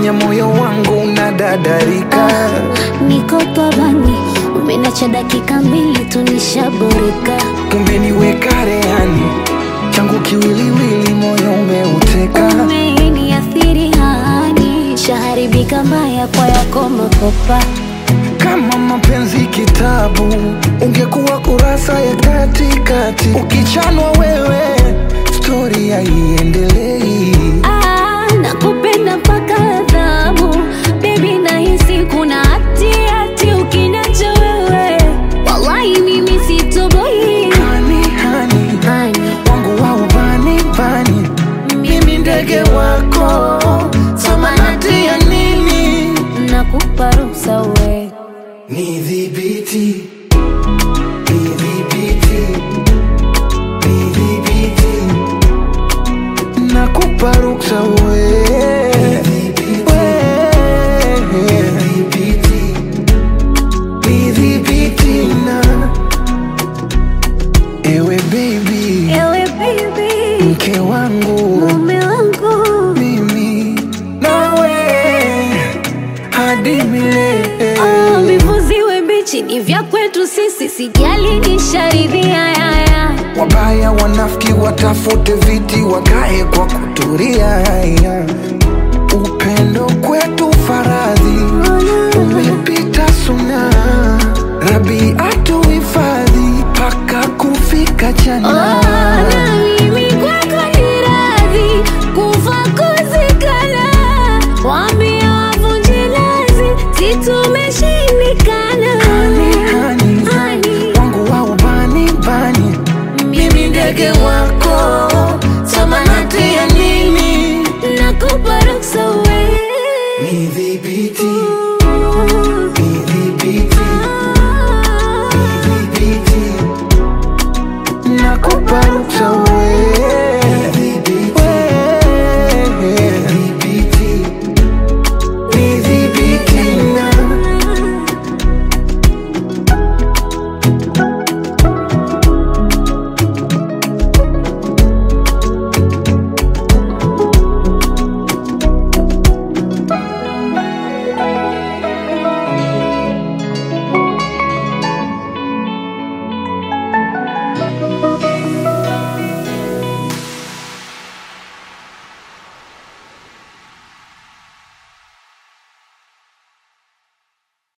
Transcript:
umefanya moyo wangu unadadarika. Niko pabani, umenacha dakika mbili tu nishaboreka. Umeniweka rehani, changu kiwiliwili, moyo umeuteka. Umeniathiri hani, shaharibika mbaya kwa yako makopa. Kama mapenzi kitabu, ungekuwa kurasa ya katikati. Ukichanwa wewe, stori haiendelei. Ah, nakupenda mpaka adhabu Baby nahisi kuna hati hati ukiniacha wewe Wallahi mimi sitoboi Hani, hani, Hani, wangu wa ubani bani, mimi ndege wako, samanati ya nini? nakupa ruhusa we Nidhibiti, nidhibiti, nidhibiti, nakupa ruksa we. We. Nidhibiti na ewe baby, Ewe baby, mke wangu mume wangu mimi nawe hadi milele. Oh, vivuziwe mbichi ni vya kwetu sisi Sijali nisharidhia yaya Wabaya wanafiki watafute viti wakae kwa kuturia. Upendo kwetu faradhi umepita suna, Rabi atuhifadhi mpaka kufika jana.